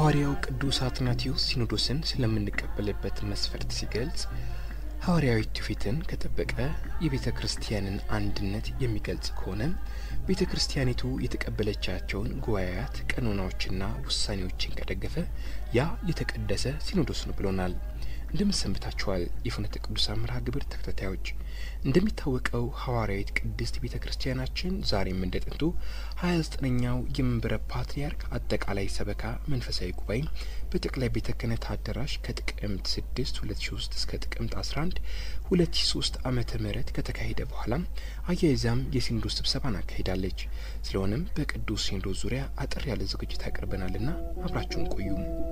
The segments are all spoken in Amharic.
ሐዋርያው ቅዱስ አትናቴዎስ ሲኖዶስን ስለምንቀበልበት መስፈርት ሲገልጽ ሐዋርያዊ ትውፊትን ከጠበቀ የቤተ ክርስቲያንን አንድነት የሚገልጽ ከሆነ ቤተ ክርስቲያኒቱ የተቀበለቻቸውን ጉባኤያት ቀኖናዎችና ውሳኔዎችን ከደገፈ ያ የተቀደሰ ሲኖዶስ ነው ብሎናል። እንደምን ሰንብታችኋል? የፍኖተ ቅዱሳን መርሃ ግብር ተከታታዮች፣ እንደሚታወቀው ሐዋርያዊት ቅድስት ቤተ ክርስቲያናችን ዛሬም እንደ ጥንቱ ሀያ ዘጠነኛው የመንበረ ፓትርያርክ አጠቃላይ ሰበካ መንፈሳዊ ጉባኤ በጠቅላይ ቤተ ክህነት አዳራሽ ከጥቅምት ስድስት ሁለት ሺ ሶስት እስከ ጥቅምት አስራ አንድ ሁለት ሺ ሶስት ዓመተ ምህረት ከተካሄደ በኋላ አያይዛም የሲኖዶስ ስብሰባን አካሂዳለች። ስለሆነም በቅዱስ ሲኖዶስ ዙሪያ አጠር ያለ ዝግጅት ያቀርበናልና አብራችሁን ቆዩ።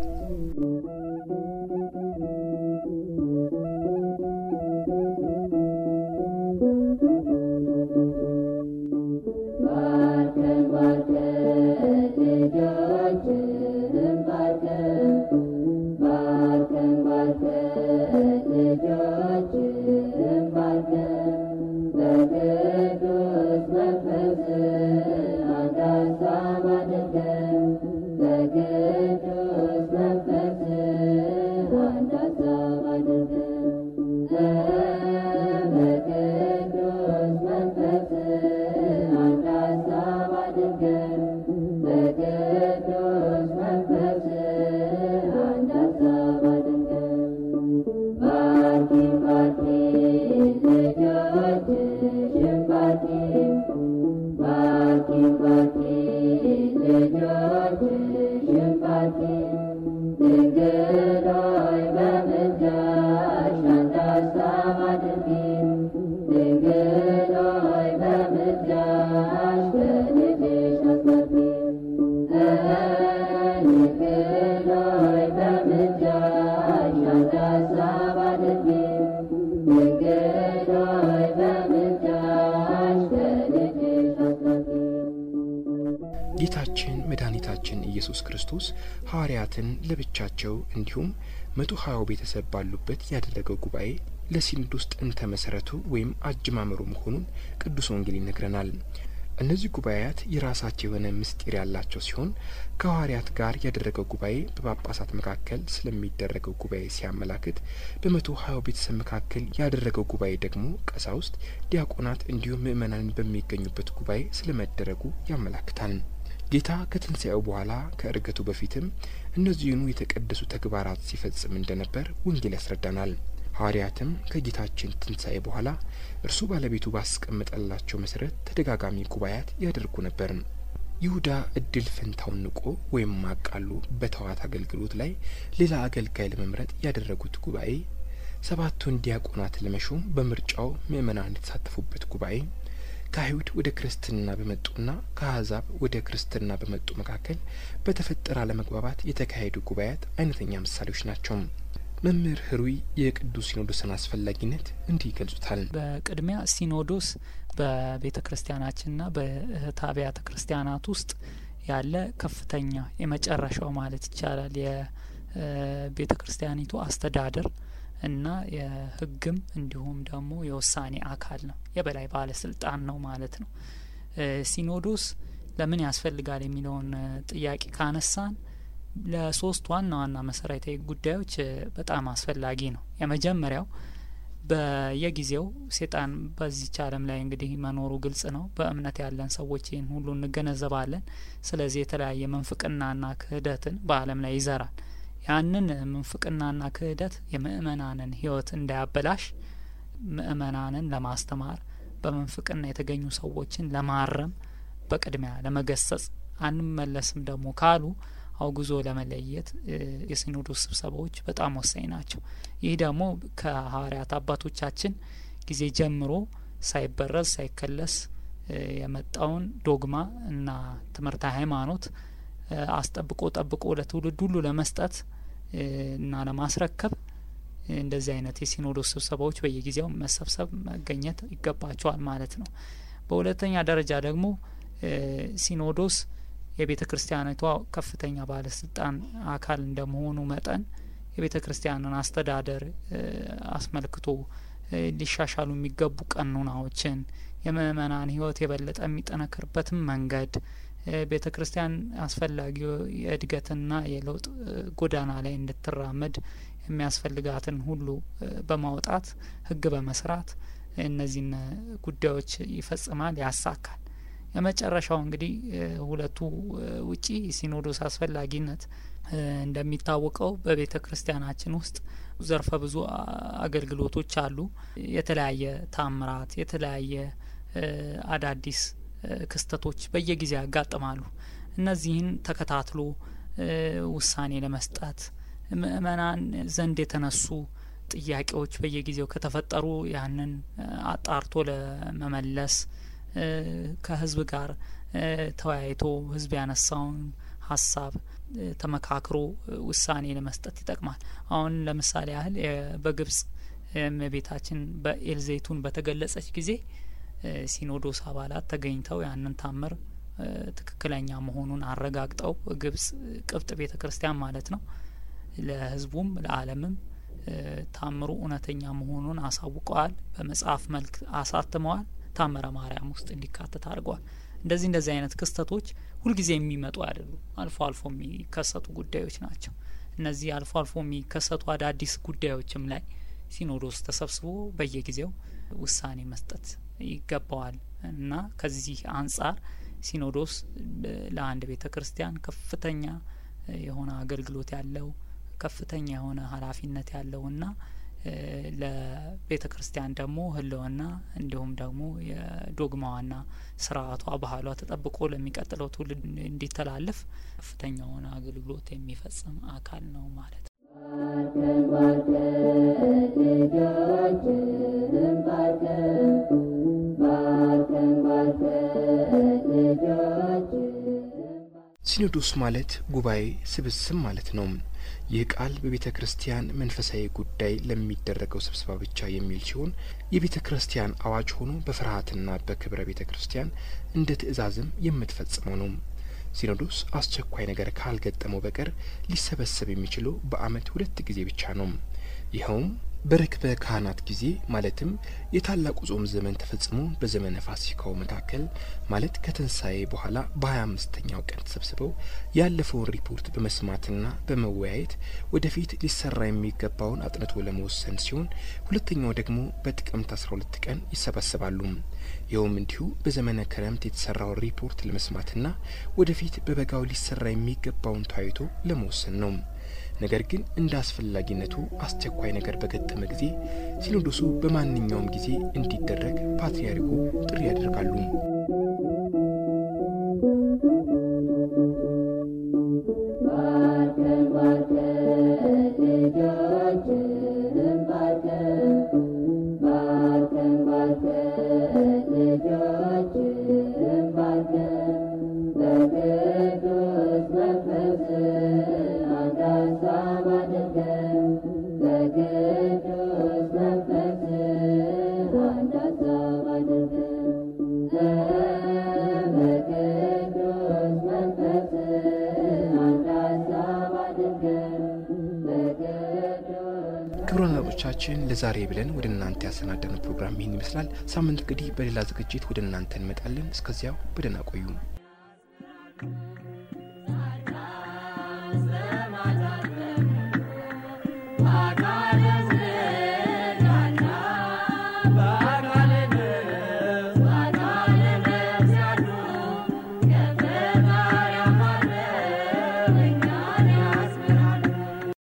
ጌታችን መድኃኒታችን ኢየሱስ ክርስቶስ ሐዋርያትን ለብቻቸው እንዲሁም መቶ ሀያው ቤተሰብ ባሉበት ያደረገው ጉባኤ ለሲኖዶስ ጥንተ መሰረቱ ወይም አጀማመሩ መሆኑን ቅዱስ ወንጌል ይነግረናል። እነዚህ ጉባኤያት የራሳቸው የሆነ ምስጢር ያላቸው ሲሆን ከሐዋርያት ጋር ያደረገው ጉባኤ በጳጳሳት መካከል ስለሚደረገው ጉባኤ ሲያመላክት፣ በመቶ ሀያው ቤተሰብ መካከል ያደረገው ጉባኤ ደግሞ ቀሳውስት፣ ዲያቆናት እንዲሁም ምእመናን በሚገኙበት ጉባኤ ስለመደረጉ ያመላክታል። ጌታ ከትንሣኤው በኋላ ከእርገቱ በፊትም እነዚህኑ የተቀደሱ ተግባራት ሲፈጽም እንደነበር ወንጌል ያስረዳናል። ሐዋርያትም ከጌታችን ትንሣኤ በኋላ እርሱ ባለቤቱ ባስቀመጠላቸው መሰረት ተደጋጋሚ ጉባኤያት ያደርጉ ነበር። ይሁዳ እድል ፈንታውን ንቆ ወይም ማቃሉ በተዋት አገልግሎት ላይ ሌላ አገልጋይ ለመምረጥ ያደረጉት ጉባኤ፣ ሰባቱን ዲያቆናት ለመሾም በምርጫው ምእመናን የተሳተፉበት ጉባኤ ከአይሁድ ወደ ክርስትና በመጡና ከአሕዛብ ወደ ክርስትና በመጡ መካከል በተፈጠረ አለመግባባት የተካሄዱ ጉባኤያት አይነተኛ ምሳሌዎች ናቸው። መምህር ህሩይ የቅዱስ ሲኖዶስን አስፈላጊነት እንዲህ ይገልጹታል። በቅድሚያ ሲኖዶስ በቤተ ክርስቲያናችንና በእህት አብያተ ክርስቲያናት ውስጥ ያለ ከፍተኛ የመጨረሻው ማለት ይቻላል የቤተ ክርስቲያኒቱ አስተዳደር እና የሕግም እንዲሁም ደግሞ የውሳኔ አካል ነው። የበላይ ባለስልጣን ነው ማለት ነው። ሲኖዶስ ለምን ያስፈልጋል የሚለውን ጥያቄ ካነሳን ለሶስት ዋና ዋና መሰረታዊ ጉዳዮች በጣም አስፈላጊ ነው። የመጀመሪያው በየጊዜው ሴጣን በዚች ዓለም ላይ እንግዲህ መኖሩ ግልጽ ነው። በእምነት ያለን ሰዎች ይህን ሁሉ እንገነዘባለን። ስለዚህ የተለያየ ምንፍቅናና ክህደትን በዓለም ላይ ይዘራል። ያንን ምንፍቅናና ክህደት የምእመናንን ሕይወት እንዳያበላሽ ምእመናንን ለማስተማር በምንፍቅና የተገኙ ሰዎችን ለማረም በቅድሚያ ለመገሰጽ አንመለስም ደግሞ ካሉ አውግዞ ለመለየት የሲኖዶስ ስብሰባዎች በጣም ወሳኝ ናቸው። ይህ ደግሞ ከሐዋርያት አባቶቻችን ጊዜ ጀምሮ ሳይበረዝ ሳይከለስ የመጣውን ዶግማ እና ትምህርተ ሃይማኖት አስጠብቆ ጠብቆ ለትውልድ ሁሉ ለመስጠት እና ለማስረከብ እንደዚህ አይነት የሲኖዶስ ስብሰባዎች በየጊዜው መሰብሰብ መገኘት ይገባቸዋል ማለት ነው። በሁለተኛ ደረጃ ደግሞ ሲኖዶስ የቤተ ክርስቲያኒቷ ከፍተኛ ባለስልጣን አካል እንደመሆኑ መጠን የቤተ ክርስቲያንን አስተዳደር አስመልክቶ ሊሻሻሉ የሚገቡ ቀኖናዎችን የምእመናን ሕይወት የበለጠ የሚጠነክርበትን መንገድ ቤተ ክርስቲያን አስፈላጊ የእድገትና የለውጥ ጎዳና ላይ እንድትራመድ የሚያስፈልጋትን ሁሉ በማውጣት ሕግ በመስራት እነዚህን ጉዳዮች ይፈጽማል፣ ያሳካል። የመጨረሻው እንግዲህ ሁለቱ ውጪ ሲኖዶስ አስፈላጊነት እንደሚታወቀው በቤተ ክርስቲያናችን ውስጥ ዘርፈ ብዙ አገልግሎቶች አሉ። የተለያየ ታምራት፣ የተለያየ አዳዲስ ክስተቶች በየጊዜው ያጋጥማሉ። እነዚህን ተከታትሎ ውሳኔ ለመስጠት ምእመናን ዘንድ የተነሱ ጥያቄዎች በየጊዜው ከተፈጠሩ ያንን አጣርቶ ለመመለስ ከህዝብ ጋር ተወያይቶ ህዝብ ያነሳውን ሀሳብ ተመካክሮ ውሳኔ ለመስጠት ይጠቅማል። አሁን ለምሳሌ ያህል በግብጽ እመቤታችን በኤልዜቱን በተገለጸች ጊዜ ሲኖዶስ አባላት ተገኝተው ያንን ታምር ትክክለኛ መሆኑን አረጋግጠው ግብጽ ቅብጥ ቤተ ክርስቲያን ማለት ነው ለህዝቡም ለዓለምም ታምሩ እውነተኛ መሆኑን አሳውቀዋል። በመጽሐፍ መልክ አሳትመዋል። ታምረ ማርያም ውስጥ እንዲካተት አድርገዋል። እንደዚህ እንደዚህ አይነት ክስተቶች ሁልጊዜ የሚመጡ አይደሉም። አልፎ አልፎ የሚከሰቱ ጉዳዮች ናቸው። እነዚህ አልፎ አልፎ የሚከሰቱ አዳዲስ ጉዳዮችም ላይ ሲኖዶስ ተሰብስቦ በየጊዜው ውሳኔ መስጠት ይገባዋል እና ከዚህ አንጻር ሲኖዶስ ለአንድ ቤተ ክርስቲያን ከፍተኛ የሆነ አገልግሎት ያለው ከፍተኛ የሆነ ኃላፊነት ያለውና ለቤተ ክርስቲያን ደግሞ ህልውና እንዲሁም ደግሞ የዶግማዋና ስርዓቷ ባህሏ ተጠብቆ ለሚቀጥለው ትውልድ እንዲተላለፍ ከፍተኛ የሆነ አገልግሎት የሚፈጽም አካል ነው ማለት ነው። ሲኖዶስ ማለት ጉባኤ ስብስብ ማለት ነው። ይህ ቃል በቤተ ክርስቲያን መንፈሳዊ ጉዳይ ለሚደረገው ስብሰባ ብቻ የሚል ሲሆን የቤተ ክርስቲያን አዋጅ ሆኖ በፍርሃትና በክብረ ቤተ ክርስቲያን እንደ ትእዛዝም የምትፈጽመው ነው። ሲኖዶስ አስቸኳይ ነገር ካልገጠመው በቀር ሊሰበሰብ የሚችለው በዓመት ሁለት ጊዜ ብቻ ነው። ይኸውም በርክበ ካህናት ጊዜ ማለትም የታላቁ ጾም ዘመን ተፈጽሞ በዘመነ ፋሲካው መካከል ማለት ከትንሣኤ በኋላ በሀያ አምስተኛው ቀን ተሰብስበው ያለፈውን ሪፖርት በመስማትና በመወያየት ወደፊት ሊሰራ የሚገባውን አጥንቶ ለመወሰን ሲሆን ሁለተኛው ደግሞ በጥቅምት አስራ ሁለት ቀን ይሰበሰባሉ። ይኸውም እንዲሁ በዘመነ ክረምት የተሰራውን ሪፖርት ለመስማትና ወደፊት በበጋው ሊሰራ የሚገባውን ታይቶ ለመወሰን ነው። ነገር ግን እንደ አስፈላጊነቱ አስቸኳይ ነገር በገጠመ ጊዜ ሲኖዶሱ በማንኛውም ጊዜ እንዲደረግ ፓትርያርኩ ጥሪ ያደርጋሉ። ክቡራን አድማጮቻችን ለዛሬ ብለን ወደ እናንተ ያሰናዳነው ፕሮግራም ይህን ይመስላል። ሳምንት እንግዲህ በሌላ ዝግጅት ወደ እናንተ እንመጣለን። እስከዚያው በደህና ቆዩ።